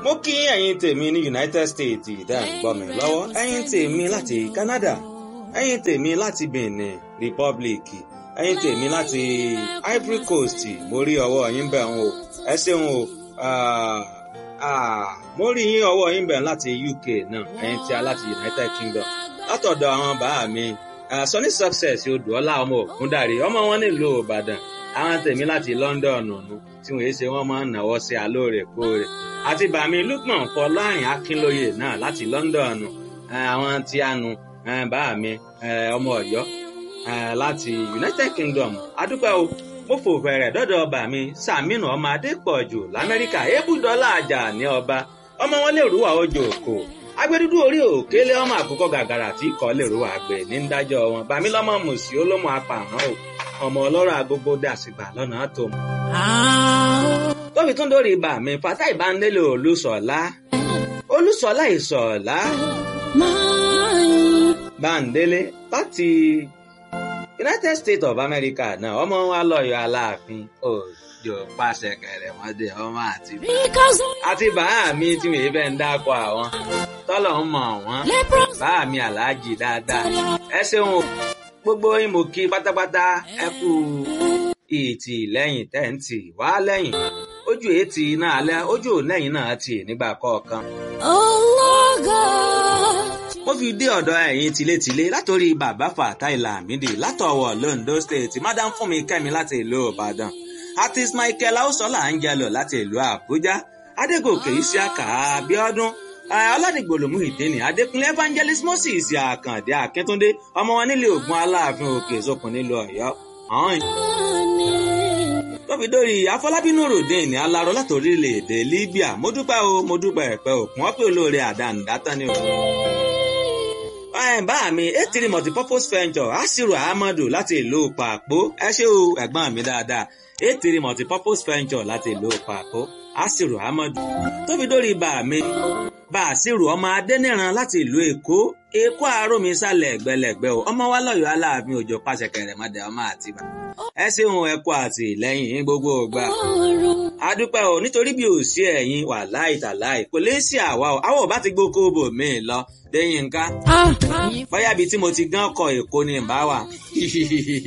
mo kí ẹ̀yin tèmi ní United States ìdá ìgbọ́ mi lọ́wọ́ ẹ̀yin tèmi láti Canada ẹ̀yin tèmi láti Benin Republic ẹ̀yin tèmi láti Ivory Coast mo rí ọwọ́ yín bẹ̀ ń o ẹ ṣeun o mo rí yín ọwọ́ yín bẹ̀ láti UK náà ẹ̀yin tí a láti United Kingdom látọ̀dọ̀ àwọn bàá mi Sunny Success odùọlá ọmọ ògúndàrí ọmọ wọn nílùú Ìbàdàn àwọn tèmi láti London nù tí wọ́n ṣe wọ́n máa ń náwó sí alóòrèkóòrè àti bàmí Lukman Fọlárin Akínlóye náà láti London àwọn tí a nu bàmí ọmọ Ọ̀yọ́ láti United Kingdom adúpẹ́ o mo fò fẹ̀rẹ̀ dọ́dọ̀ ọba mi Sàmínú ọmọ Adépọ̀jù l'Amẹ́ríkà ébùdọ́là àjà ní ọba ọmọ wọn lè rúwà ojú òkò agbẹdúdú orí òkèlè ọmọ àkókò gàgàrà tí kò lè rúwà àgbẹ̀ ní dájọ́ wọn bàmí lọ́mọ mùsí olómọ apààrọ̀ o ọmọ ọlọ́rọ̀ agogo dàsìgbà lọ́nà tó mọ̀. tóbi tún dórí ibà mi fata ìbánilé olùsọ̀lá olùsọ̀lá ìsọ̀lá báńdélé láti United States of America náà ọmọ wa lọ́yọ̀ aláàfin òjò pàṣẹ kẹrẹmọdé ọmọ àti àti bàá mi tí mi fẹ́ ń dákọ̀ àwọn tọ́lọ̀ ń mọ̀ wọ́n bàá mi aláàjì dáadáa ẹ ṣeun o gbogbo yín mo kí pátápátá ẹ kú ìtì lẹ́yìn tẹ́ǹtì wá lẹ́yìn ojú ètì náà alẹ́ ojú lẹ́yìn náà tì nígbà kọ̀ọ̀kan. mo fi dé ọ̀dọ̀ ẹ̀yin tilétilé látòrí bàbá Fatai Lamidi látọ̀wọ̀ Londo State madam Fúnmi Kẹ́mi láti ìlú Ìbàdàn artist Michael Ausola Angelo láti ìlú Àbújá Adégòkè Isiaka Abíọ́dún aládìgbòlòmù ìdíni adékúnlé evangelist moses àkàndé akíntúndé ọmọ wọn nílé ògùn aláàfin òkè ìsopọ̀ nílùú ọ̀yọ́ ọ̀hún. tóbi-dórí afọlábínú ròdìn ní aláró láti orílẹ̀-èdè libya mo dúpẹ́ o mo dúpẹ́ ẹ̀pẹ́ òkun wọ́n pè olóore àdánù dátán ni o. bá mi etiri multipurpose venture asiru ahmadu láti ìlú pàpó ẹ ṣé o ẹ̀gbọ́n mi dáadáa etiri multipurpose venture láti ìlú pàpó asiru ahmadu tóbi dórí bá mi bàṣírù ọmọ adẹ́nìran láti ìlú èkó èkó àárọ̀mí sálẹ̀ ẹ̀gbẹ́lẹ̀gbẹ́ o ọmọ wa lọ́yọ̀ọ́ aláàfin òjò pàṣẹ kẹrẹ̀mọdé ọmọ àtibá ẹ ṣeun ẹ kú àtìlẹ́yìn gbogbo ògbà adúpẹ́ o nítorí bí ò sí ẹ̀yin wà láì tàláì kò lè sí àwa o àwọn ò bá ti gbókó bò mí lọ lẹ́yìn nǹkan bóyá ibi tí mo ti gán kọ èkó ni ìbá wà